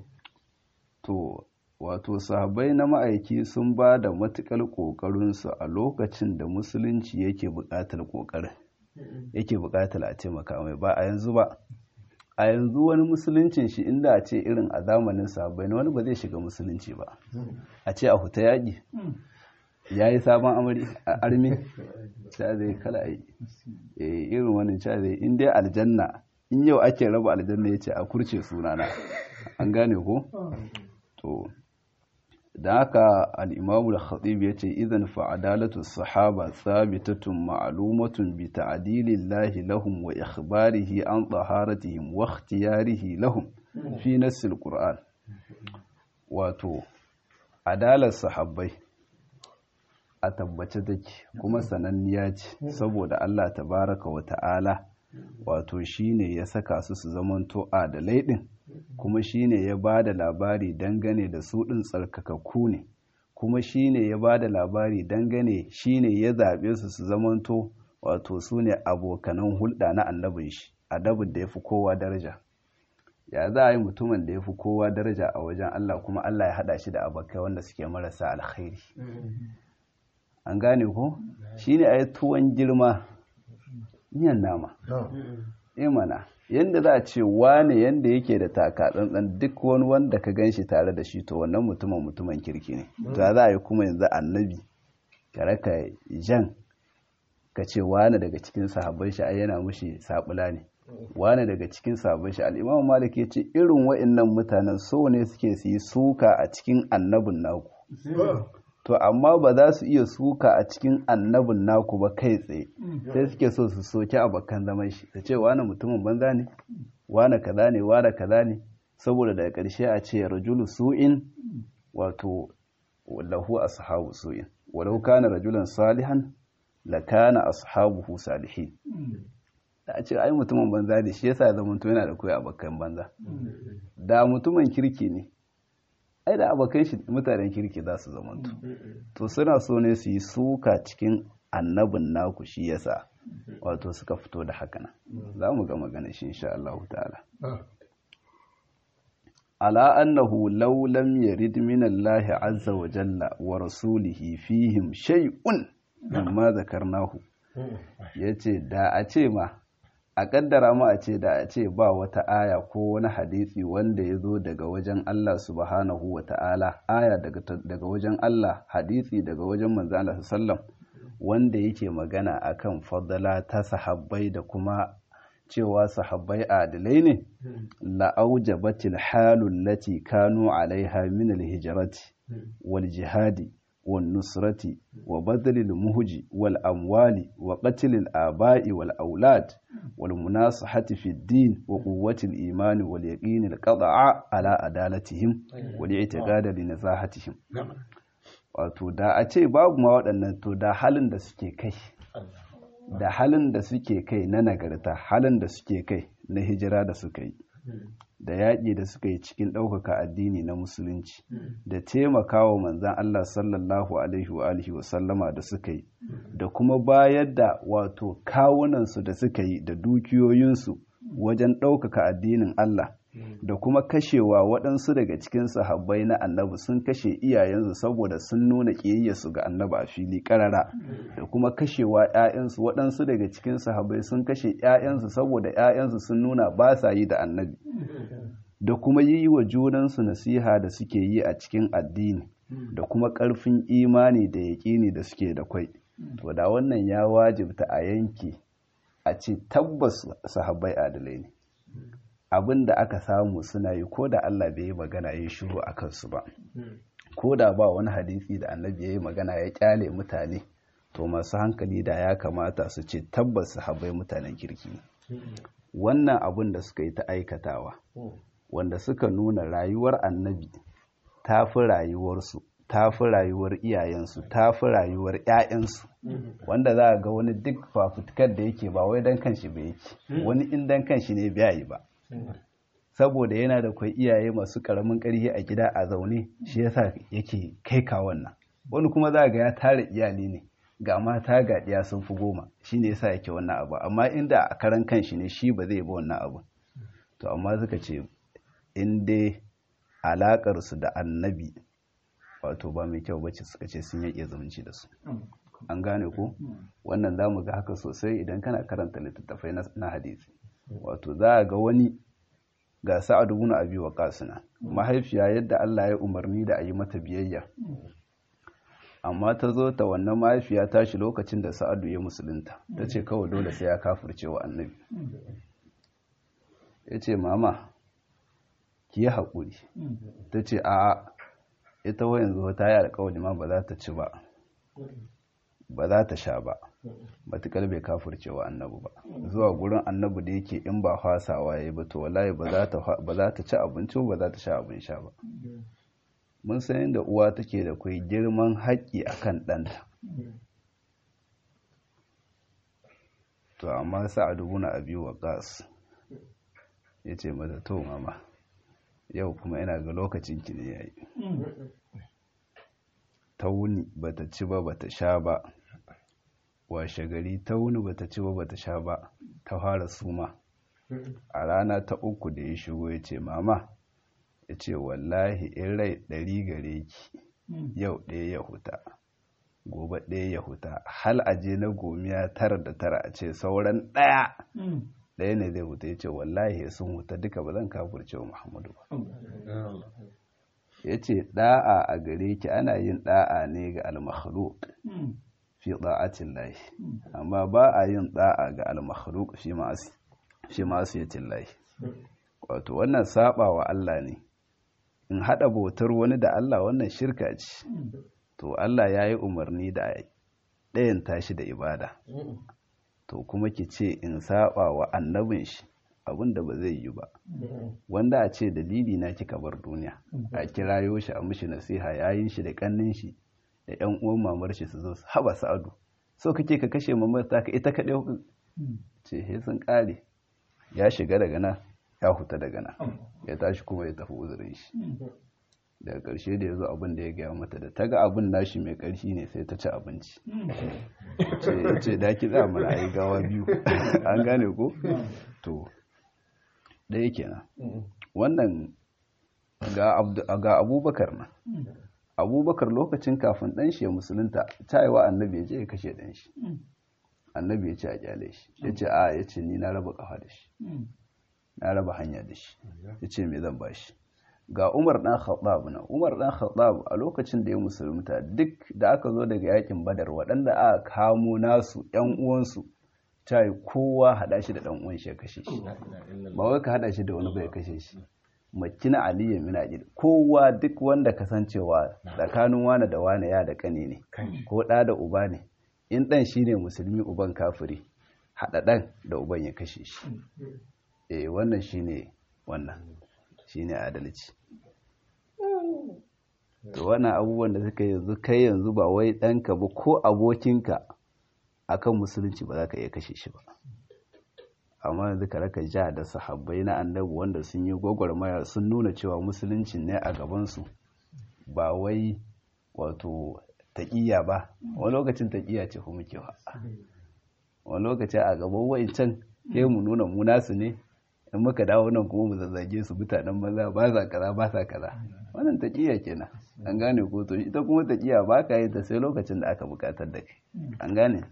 to wato sahabbai na ma'aiki sun ba da matukar ƙoƙarinsu a lokacin da musulunci yake buƙatar ƙoƙarin yake buƙatar a taimaka mai ba a yanzu ba a yanzu wani musuluncin shi inda a ce irin a zamanin sahabbai na wani ba zai shiga musulunci ba a ce a huta yaƙi ya yi sabon amari a armi ca zai kala yi irin wani ca zai in dai aljanna in yau ake raba aljanna ya ce a kurce sunana an gane ko to da haka al'imamu da khatib ya ce idan fa'adalatu sahaba sabitatun ma'alumatun bi ta'adilillahi lahum wa ikhbarihi an tsaharatihim wa ikhtiyarihi lahum fi nassil qur'an wato adalar sahabbai a tabbace take kuma sananniya ce saboda Allah tabaraka wa ta'ala wato shine ya saka su su zamanto adalai din kuma shine ya ba da labari dangane da su ɗin tsarkakakku ne kuma shine ya ba da labari dangane shine ya zaɓe su su zamanto wato su ne abokanan hulɗa na annabin shi adabin da ya fi kowa daraja ya za a yi mutumin da ya fi kowa daraja a wajen Allah kuma Allah ya haɗa shi da abokai wanda suke marasa alkhairi an gane ko shine a yi tuwon girma miyan nama imana yadda za a ce wane yadda yake da taka tsantsan duk wani wanda ka gan shi tare da shi to wannan mutumin mutumin kirki ne to za a yi kuma yanzu annabi ka raka jan ka ce wane daga cikin sahabban shi ai yana mushi sabula ne wane daga cikin sahabban shi al'imam malik ya ce irin wa'annan mutanen so ne suke su yi suka a cikin annabin naku to amma ba za su iya suka a cikin annabin naku ba kai tsaye sai suke so su soki abokan zaman shi ta ce wane mutumin banza ne wane kaza ne wane kaza ne saboda daga ƙarshe a ce rajulu su'in wato lahu ashabu su'in walau kana rajulan salihan la kana ashabuhu salihin da a ce ai mutumin banza ne shi yasa zaman to yana da koyi abokan banza da mutumin kirki ne ai da abokan shi mutanen kirki za su zamantu to suna so ne su yi suka cikin annabin naku shi yasa wato suka fito da haka nan za mu ga magana shi insha Allah ta'ala ala annahu law lam yarid min Allah azza wa jalla wa rasulihi fihim shay'un mimma zakarnahu yace da a ce ma a kaddara mu a ce da a ce ba wata aya ko wani hadisi wanda ya zo daga wajen Allah subhanahu wa ta'ala aya daga wajen Allah hadisi daga wajen manzo Allah sallam wanda yake magana akan fadala ta sahabbai da kuma cewa sahabbai adilai ne la'aujabatil halul lati kanu alaiha min alhijrati wal jihadi والنصرة وبذل المهج والأموال وقتل الآباء والأولاد والمناصحة في الدين وقوة الإيمان واليقين القطع على عدالتهم والاعتقاد لنزاهتهم wato da a ce babu ma waɗannan to da halin da suke kai da halin da suke kai na nagarta halin da suke kai na hijira da suka yi da yaƙi da suka yi cikin ɗaukaka addini na musulunci da taimakawa manzan Allah sallallahu alaihi wa alihi wa sallama da suka yi da kuma bayar da wato kawunansu da suka yi da dukiyoyinsu wajen ɗaukaka addinin Allah da kuma kashewa waɗansu daga cikin sahabbai na annabi sun kashe iyayensu saboda sun nuna ƙiyayyarsu ga annabi a fili ƙarara da kuma kashewa 'ya'yansu waɗansu daga cikin sahabbai sun kashe 'ya'yansu saboda 'ya'yansu sun nuna ba sa yi da annabi da kuma yi wa junansu nasiha da suke yi a cikin addini da kuma ƙarfin imani da yaƙini da suke da kwai to da wannan ya wajibta a yanke a ce tabbas sahabbai adalai ne abin da aka samu suna yi ko da Allah bai yi magana ya shiru a kansu ba ko da ba wani hadisi da annabi ya yi magana ya kyale mutane to masu hankali da ya kamata su ce tabbas sahabbai mutanen kirki wannan abin da suka yi ta aikatawa wanda suka nuna rayuwar annabi ta fi rayuwarsu ta fi rayuwar iyayensu ta fi rayuwar 'ya'yansu wanda za a ga wani duk fafutukar da yake ba wai dan kanshi ba yake wani in dan kanshi ne biya yi ba saboda yana da kwai iyaye masu karamin ƙarfi a gida a zaune shi yasa yake kai ka wannan wani kuma za ga ya tara iyali ne ga mata ga ɗiya sun fi goma shi ne yasa yake wannan abu amma inda a karan kan shi ne shi ba zai bi wannan abu to amma suka ce in dai alaƙar su da annabi wato ba mai kyau bace suka ce sun yake zumunci da su an gane ko wannan za mu ga haka sosai idan kana karanta littattafai na hadisi wato za a ga wani ga sa'ad ibn abi waqas na mahaifiya yadda Allah ya umarni da a yi mata biyayya amma ta zo ta wannan mahaifiya tashi lokacin da sa'adu ya musulunta ta ce kawai dole sai ya kafirce wa annabi ya ce mama ki yi haƙuri ta ce a ita wa yanzu ta yi alƙawari ma ba za ta ci ba ba za ta sha ba matuƙar bai kafirce wa annabi ba zuwa gurin annabi da yake in ba fasawa ya yi ba to wallahi ba za ta ci abinci ba za ta sha abin sha ba mun san yadda uwa take da kai girman haƙƙi a kan ɗanta to amma sa'adu buna abi wa gas ya ce mata to mama yau kuma ina ga lokacin ki ne yayi ta wuni bata ci ba bata sha ba washe gari ta wuni bata ci ba bata sha ba ta fara suma a rana ta uku da ya shigo ya ce mama ya ce wallahi in rai ɗari gare ki yau ɗaya ya huta gobe ɗaya ya huta hal aje na gomiya tara da tara a ce sauran ɗaya ɗaya ne zai huta ya ce wallahi sun huta duka ba zan kafurce wa muhammadu ba ya ce ɗa'a a gare ki ana yin ɗa'a ne ga almakhluk fi ɗa'atin lahi amma ba a yin ɗa'a ga almakhluk fi masu yatin lahi wato wannan saba wa Allah ne in haɗa bautar wani da Allah wannan shirka ce to Allah ya yi umarni da ɗayan tashi da ibada to kuma ki ce in saba wa annabin shi abin da ba zai yi ba wanda a ce dalili na kika bar duniya a kirayo shi a mishi nasiha yayin shi da kannin shi da yan uwan mamar shi su zo su haba sa'adu so kake ka kashe mamar ta ka ita kaɗai ce he sun ƙare ya shiga daga nan ya huta daga nan ya tashi kuma ya tafi uzurin shi daga ƙarshe da ya zo abin da ya gaya mata da ta ga abin nashi mai ƙarfi ne sai ta ci abinci ce ce da ki za mana ayi gawa biyu an gane ko to ɗaya kenan wannan ga abubakar na abubakar lokacin kafin ɗan shi ya musulunta ta yi wa annabi ya je ya kashe ɗan shi annabi ya ce a kyale shi ya ce a ya ce ni na raba ƙafa da shi na raba hanya da shi ya ce me zan ba shi ga umar ɗan khattab na umar ɗan khattab a lokacin da ya musulunta duk da aka zo daga yakin badar waɗanda aka kamo nasu ƴan uwansu ta yi kowa haɗa shi da ɗan uwan shi ya kashe shi ba wai ka haɗa shi da wani bai kashe shi makina aliyu min ajil kowa duk wanda kasancewa tsakanin wane da wane ya da kane ne ko ɗa da uba ne in ɗan shine musulmi uban kafiri haɗa ɗan da uban ya kashe shi eh wannan shine wannan shine adalci to wannan abubuwan da suka yanzu kai yanzu ba wai ɗanka ba ko abokinka akan musulunci ba za ka iya kashe shi ba amma yanzu ka raka ja da sahabbai na annabi wanda sun yi gwagwarmaya sun nuna cewa musulunci ne a gabansu ba wai wato taƙiyya ba wani lokacin taƙiyya ce kuma ke wani lokacin a gaban wa'incan sai mu nuna mu nasu ne in muka dawo nan kuma mu zazzage su mutanen maza ba sa kaza ba sa kaza wannan taƙiyya kenan an gane ko to ita kuma taƙiyya ba ka yi ta sai lokacin da aka buƙatar da kai an gane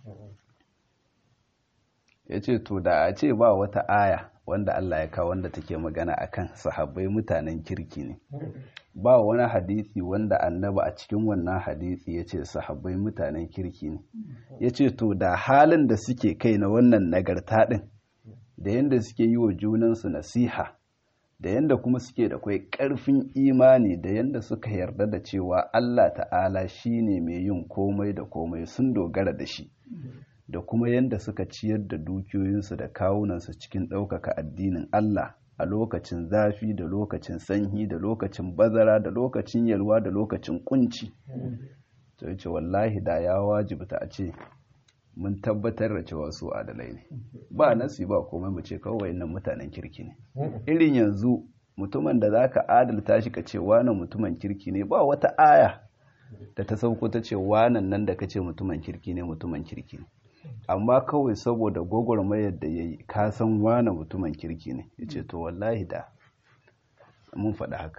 ya ce to da a ce ba wata aya wanda Allah ya kawo wanda take magana akan sahabbai mutanen kirki ne ba wani hadisi wanda annaba a cikin wannan hadisi ya ce sahabbai mutanen kirki ne ya ce to da halin da suke kai na wannan nagarta ɗin da yadda suke yi wa junansu nasiha da yadda kuma suke da kwai ƙarfin imani da yadda suka yarda da cewa Allah ta'ala shi ne mai yin komai da komai sun dogara da shi da kuma yadda suka ciyar da dukiyoyinsu da kawunansu cikin ɗaukaka addinin Allah a lokacin zafi da lokacin sanyi da lokacin bazara da lokacin yalwa da lokacin kunci to yace wallahi da ya wajibta a ce mun tabbatar da cewa su adalai ne ba nasi ba komai mu ce kawai nan mutanen kirki ne irin yanzu mutumin da zaka adalta shi ka ce wani mutumin kirki ne ba wata aya da ta sauko ta ce wanan nan da kace mutumin kirki ne mutumin kirki ne amma kawai saboda gwagwarmayar da ya yi ka san wane mutumin kirki ne ya ce to wallahi da mun faɗi haka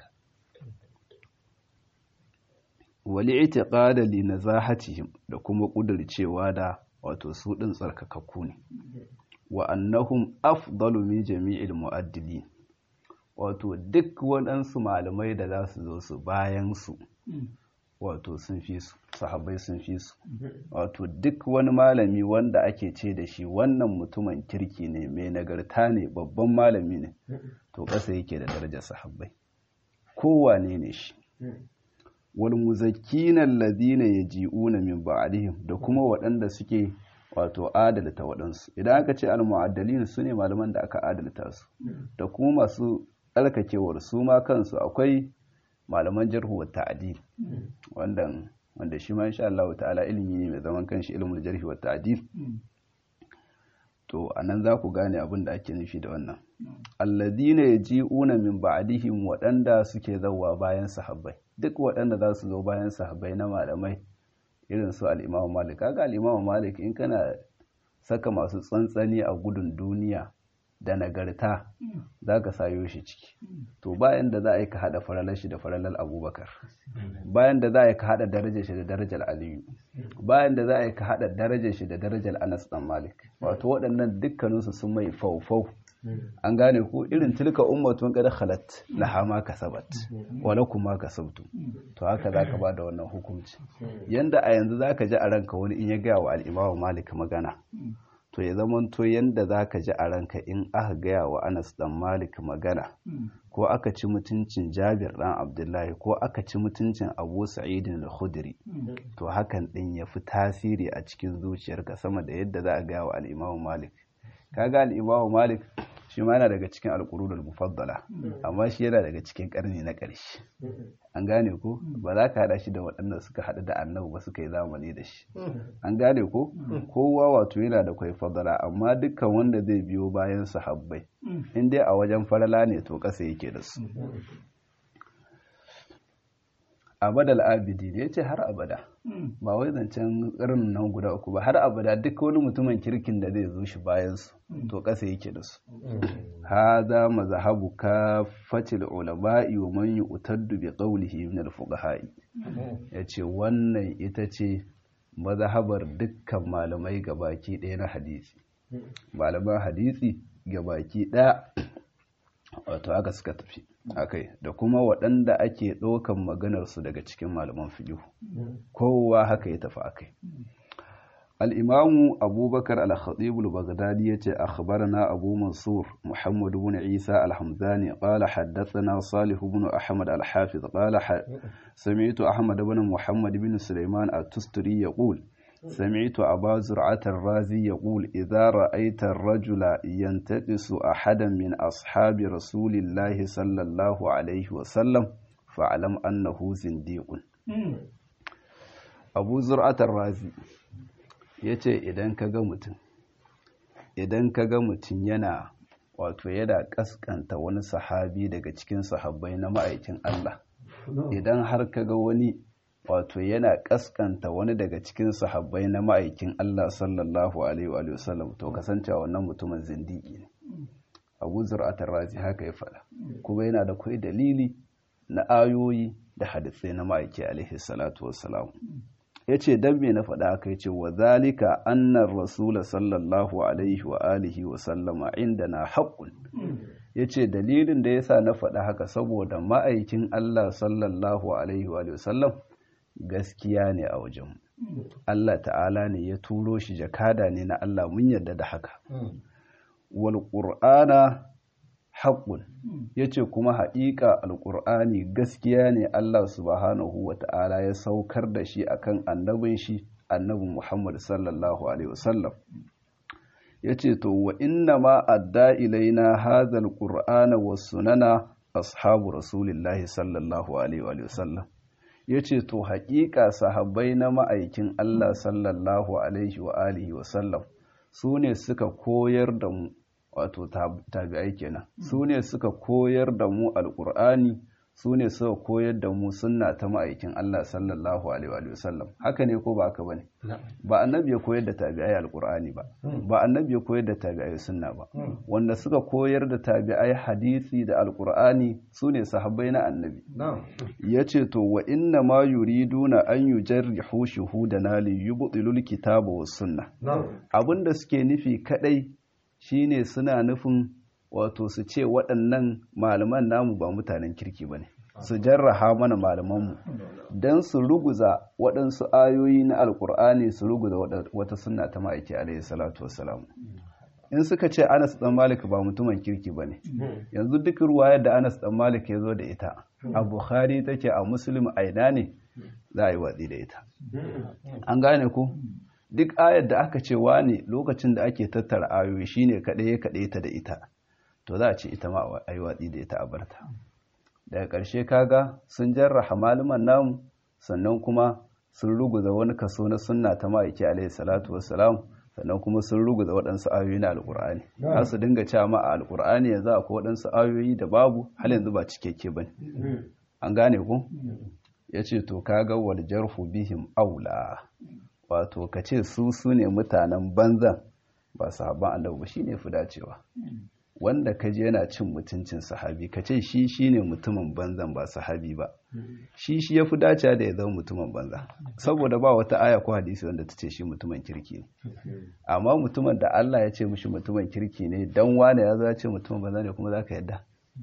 wali ita ƙadali na zahatihim da kuma ƙudurcewa da wato su ɗin tsarkakakku ne wa annahum afdalu min jami'il mu'addili wato duk waɗansu malamai da za su zo su bayan su wato sun fi su sahabbai sun fi su wato duk wani malami wanda ake ce da shi wannan mutumin kirki ne mai nagarta ne babban malami ne to ƙasa yake da darajar sahabbai kowane ne shi wal muzakkina alladhina yaji'una min ba'dihim da kuma waɗanda suke wato adalta waɗansu idan aka ce al-mu'addalin su ne malaman da aka adalta su da kuma masu tsarkakewar su ma kansu akwai malaman jarhu wa ta'dil wanda wanda shi ma insha Allah ta'ala ilimi ne mai zaman kanshi ilmul jarhi wa ta'dil to anan za ku gane abin da ake nufi da wannan alladina yaji'una min ba'dihim waɗanda suke zawwa bayan sahabbai duk waɗanda za su zo bayan sahabbai na malamai irin su al-Imam Malik kaga al-Imam Malik in kana saka masu tsantsani a gudun duniya da nagarta za ka sayo shi ciki to bayan da za a yi ka haɗa faralar shi da faralar abubakar bayan da za a yi ka haɗa darajar shi da darajar aliyu bayan da za a yi ka haɗa darajar shi da darajar anas dan malik wato waɗannan dukkaninsu sun mai faufau an gane ko irin tilka ummatun kada khalat laha ma kasabat wa lakum ma kasabtu to haka zaka ba da wannan hukunci yanda a yanzu zaka ji a ranka wani in ya gaya wa al-imamu malik magana to ya zamanto yanda za ka ji a ranka in aka gaya wa anas dan malik magana ko aka ci mutuncin jabir dan abdullahi ko aka ci mutuncin abu sa'idin al-khudri to hakan din ya fi tasiri a cikin zuciyarka sama da yadda za a gaya wa al malik kaga al malik shi ma yana daga cikin alƙurudul mufaddala amma shi yana daga cikin ƙarni na ƙarshe an gane ko ba za ka haɗa shi da waɗanda suka haɗu da annabi ba suka yi zamani da shi an gane ko kowa wato yana da kwai fadala amma dukkan wanda zai biyo bayan sahabbai in dai a wajen farala ne to ƙasa yake da su abadal abidi ne ya ce har abada ba wai zancen irin nan guda uku ba har abada duk wani mutumin kirkin da zai zo shi bayansu to ƙasa yake da su haza mazhabu kafatil ulama'i wa man yu'taddu bi qawlihi min al-fuqaha'i yace wannan ita ce mazhabar dukkan malamai gabaki ɗaya na hadisi malaman hadisi gabaki ɗaya wato aka suka tafi akai da kuma waɗanda ake ɗaukan maganarsu daga cikin malaman fiƙihu kowa haka ya tafi akai al'imamu abubakar al-khatib al-baghdadi ya ce akhbarana abu mansur muhammad ibn isa al-hamzani qala haddathana salih ibn ahmad al-hafiz qala sami'tu ahmad ibn muhammad ibn sulaiman at-tusturi yaqul سمعت أبا زرعة الرازي يقول إذا رأيت الرجل ينتقص أحدا من أصحاب رسول الله صلى الله عليه وسلم فاعلم أنه زنديق أبو زرعة الرازي yace idan ka ga mutum idan ka ga mutum yana wato yana kaskanta wani sahabi daga cikin sahabbai na ma'aikin Allah idan har ka ga wani wato yana kaskanta wani daga cikin sahabbai na ma'aikin Allah sallallahu alaihi wa sallam to kasance wannan mutumin zindiki ne Abu Zur'atar Razi haka ya faɗa kuma yana da kai dalili na ayoyi da hadisai na ma'aiki alaihi salatu wassalam yace dan me na faɗa haka yace wa zalika annar rasul sallallahu alaihi wa alihi wa sallama indana haqqun yace dalilin da yasa na faɗa haka saboda ma'aikin Allah sallallahu alaihi wa sallam gaskiya ne a wajen Allah ta'ala ne ya turo shi jakada ne na Allah mun yarda da haka wal qur'ana haqqun yace kuma haƙiƙa alqur'ani gaskiya ne Allah subhanahu wa ta'ala ya saukar da shi akan annabin shi annabi Muhammad sallallahu alaihi wasallam yace to wa inna ma adda ilaina hadha alqur'ana was sunana ashabu rasulillahi sallallahu alaihi wasallam ya ce to haƙiƙa sahabbai na ma'aikin Allah sallallahu alaihi wa alihi wa sallam su ne suka koyar da mu wato tabi'ai kenan su ne suka koyar da mu alƙur'ani su ne suka koyar da mu sunna ta ma'aikin Allah sallallahu alaihi wa sallam haka ne ko ba haka bane ba annabi ya koyar da tabi'ai alqur'ani ba ba annabi ya koyar da tabi'ai sunna ba wanda suka koyar da tabi'ai hadisi da alqur'ani su ne sahabbai na annabi yace to wa inna ma yuriduna an yujarrihu shuhudana li yubtilul kitaba was sunna abinda suke nufi kadai shine suna nufin wato su ce waɗannan malaman namu ba mutanen kirki ba ne su jarraha mana malamanmu don su ruguza waɗansu ayoyi na alkur'ani su ruguza wata sunna ta ma'aiki alaihi salatu wassalam in suka ce anas dan malik ba mutumin kirki ba ne yanzu duk ruwayar da anas dan malik ya zo da ita a bukhari take a muslim aina ne za a yi watsi da ita an gane ku duk ayar da aka ce wane lokacin da ake tattara ayoyi shine kaɗai kaɗai ta da ita to za a ce ita ma a yi watsi da ita a barta daga ƙarshe kaga sun jarraha malaman namu sannan kuma sun ruguza wani kaso na sunna ta ma'aiki alaihi salatu wassalam sannan kuma sun ruguza waɗansu ayoyi na alƙur'ani za su dinga cewa ma a alƙur'ani yanzu akwai waɗansu ayoyi da babu hal yanzu ba cikakke ba an gane ku ya ce to kaga wal jarhu bihim aula wato ka ce su su ne mutanen banzan ba sahabban annabi ba shine fi dacewa wanda ka je yana cin mutuncin sahabi ka ce shi shi ne mutumin banzan ba sahabi ba shi shi ya fi dacewa da ya zama mutumin banza saboda ba wata aya ko hadisi wanda ta ce shi mutumin kirki ne amma mutumin da Allah ya ce mushi mutumin kirki ne dan wane ya za ce mutumin banza ne kuma za ka yadda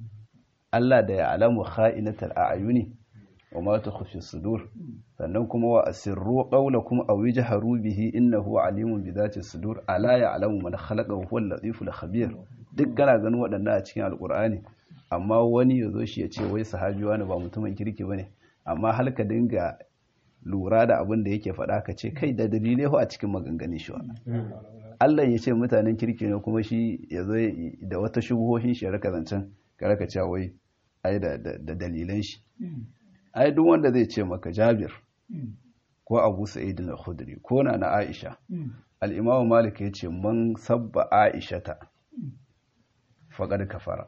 Allah da ya alamu kha'inatal a'yuni wa ma tukhfi sudur sannan kuma wa asirru qawlakum aw yajharu bihi innahu alimun bi dhati sudur ala ya'lamu man khalaqa wa huwa al-latiful khabir duk kana ganin waɗannan a cikin alkur'ani amma wani ya zo shi ya ce wai sahabi wani ba mutumin kirki ba ne amma har ka dinga lura da abin da yake faɗa ka ce kai da dalilai a cikin maganganun shi Allah ya ce mutanen kirki ne kuma shi ya zo da wata shubuhohin shi ya raka zancen ka raka cewa wai ai da dalilan shi ai duk wanda zai ce maka Jabir ko Abu Sa'id al-Khudri ko na na Aisha al-Imam Malik ya ce man sabba Aisha ta faƙar kafara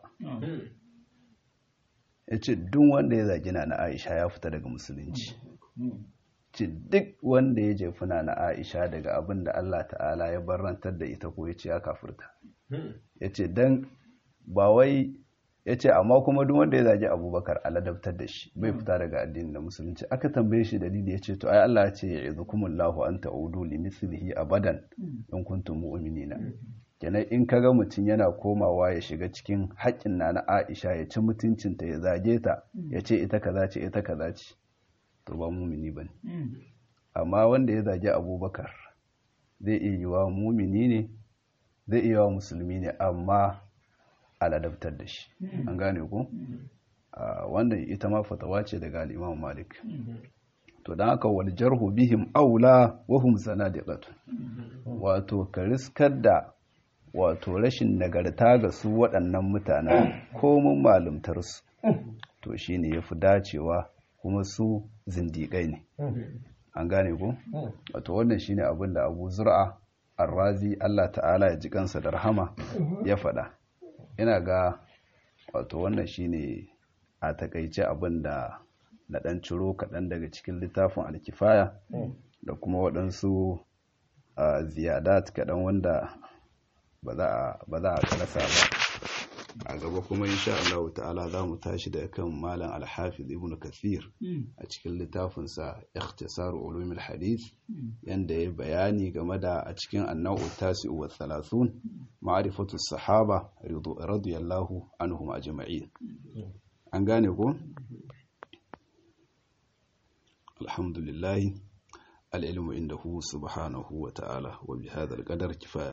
ya ce duk wanda ya zagi na aisha ya fita daga musulunci ce duk wanda ya jefi na aisha daga abin da allah ta'ala ya barantar da ita ko ya ce ya kafurta ya ce don ba wai ya ce amma kuma duk wanda ya zagi abubakar aladabtar da shi bai fita daga addinin da musulunci aka tambaye shi dalili ya ce to ai allah ya ce ya izu kumullahu an ta'udu li mislihi abadan in kuntum mu'minina kenan in kaga mutum yana komawa ya shiga cikin haƙƙin na na Aisha ya ci mutuncinta ya zage ta ya ce ita kaza ce ita kaza ce to ba mumini bane amma wanda ya zage Abubakar zai iya yiwa mumini ne zai iya wa musulmi ne amma aladabtar da shi an gane ku wannan ita ma fatawa ce daga al-Imam Malik to don haka wal jarhu bihim aula wa hum zanadiqatu wato ka riskar da wato rashin nagarta ga su waɗannan mutanen komin malumtarsu to shi ne ya fi dacewa kuma su zindiƙai ne an gane ku? wato wannan shi ne abin da abu zura arrazi allah ta'ala ya ji kansa da rahama ya faɗa ina ga wato wannan shi ne a takaice abin da na ɗan ciro kaɗan daga cikin littafin alkifaya da kuma waɗansu ziyadat kaɗan wanda ba za a karasa ba a gaba kuma insha Allah ta'ala za mu tashi da kan malam alhafiz ibn kathir a cikin littafinsa ikhtisar ulumul hadith yanda ya bayani game da a cikin annau tasi wa thalathun ma'rifatu sahaba radiyallahu anhum ajma'in an gane ko alhamdulillah العلم عنده سبحانه وتعالى وبهذا القدر كفاية